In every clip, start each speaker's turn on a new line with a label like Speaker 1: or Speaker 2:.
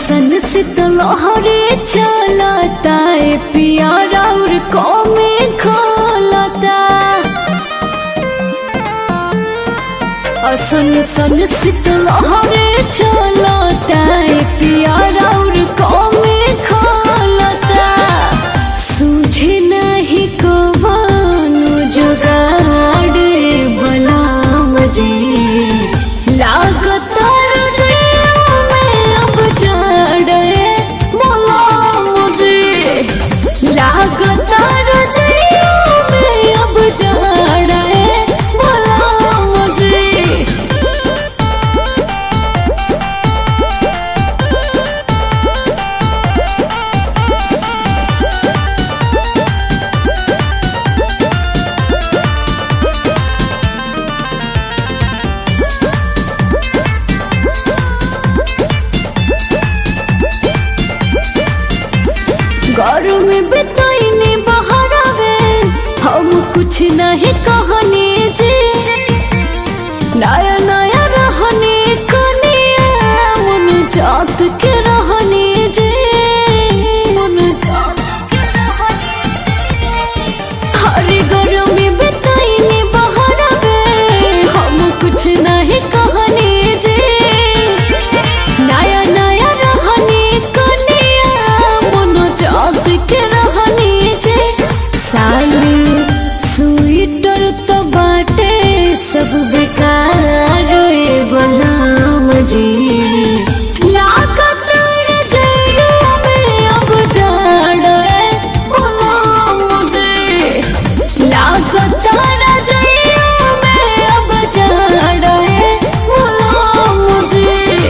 Speaker 1: सन शीतल हरे चलता है पियारा और कौमे खोलता सन सन शीतल हरे चलता है पियारा और कौमे खोलता सूझे नहीं कवानो जुगाड़ बलाम जी लागता रजियों में अब जड़े बलाम जी लागता रजियों में अब जड़े बलाम जी घर में बिताइने बाहर आवे हम कुछ नहीं कहने जे नया नया रहने कनिया मन जात के रहने जे मन जात के रहने जे। हर घर में बिताइने बाहर आवे हम कुछ नहीं कहने जे नया नया रहने कनिया मन जात के रहने जे साली स्वेटर तो बाटे सब बेकार ए बलाम जी लागत रजइया में अब जाड़ ए बलाम जी लागत रजइया में अब जाड़ ए बलाम जी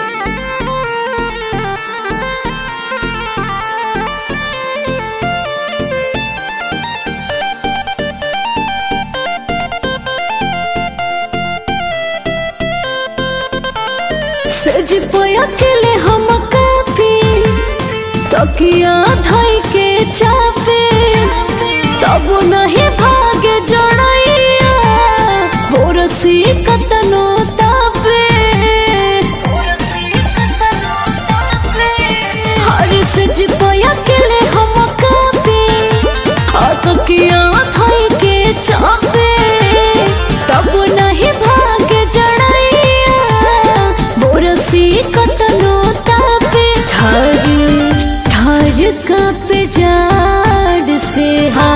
Speaker 1: सज पोया केले हम काफी तकिया धई के चापे तब नहीं भागे जड़ैया बोरसी कतनो तापे हर सज पोया केले हम काफी तकिया धई के चापे तब नहीं भागे जड़ैया बोरसी कतनो तापे थर थर कापे जाड़ से हा